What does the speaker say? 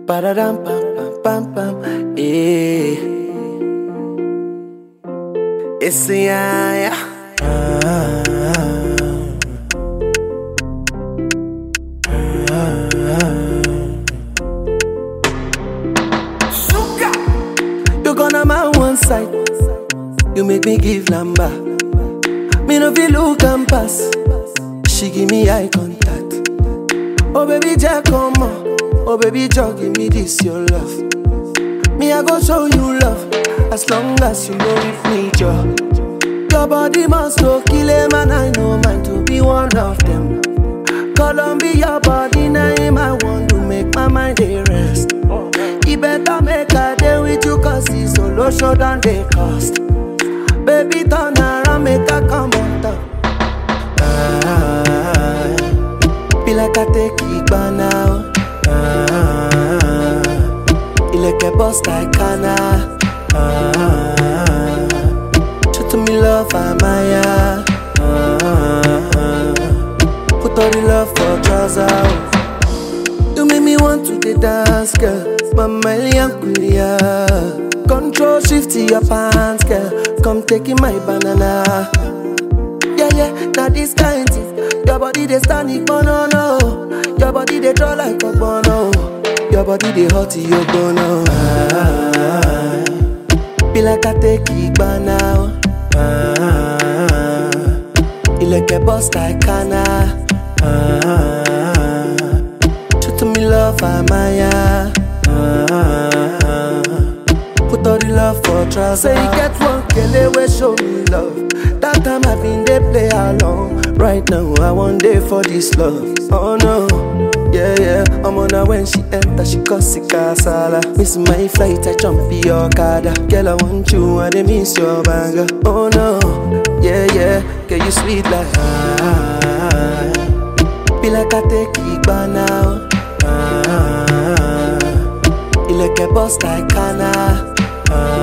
Ba-da-dum, pam, pam, pam, pam. Eh. Esse ai, ah. Suka. You gonna my one side. You make me give number. Me no feel look and pass. She give me eye contact. Oh baby, Jack, come on. Oh baby, Jack, give me this your love. Me I go show you love as long as you know with me, Joe. Your body must go kill a man. I know mine to be one of them. Columbia body name I want to make my mind a rest. You better make a day with you cause it's solo show than they cost. Baby turn around, make a come on top. Ah, be like I take it by now. Ah, ilẹ̀kẹ̀ bust like Kana. Ah, show to me love, Amaya. Ah, put all the love for trousers. You make me want to the dance, girl. Mama Kulia. Control shift to your pants, girl. Come taking my banana. Yeah, yeah, now this kind thing. Your body they stand it, no, no. Your body they draw like a bono. Your body they hot, you bono. Ah, be like I take it by now. Ah, ilẹ̀kẹ̀ bust like Kana. Ah, show to me love, Amaya. Ah, put all the love for trousers. Say you get one kele wey show me love. That time I been dey play along. Right now I want day for this love. Oh no, yeah yeah. I'm on her when she enter, she cause it casala. Miss my flight, I jump in your car. Girl I want you, I dey miss your banger. Oh no, yeah yeah. Girl you sweet like ah. Be like I take it by now. Ah, ilẹ̀kẹ̀ bust like Kana. Ah,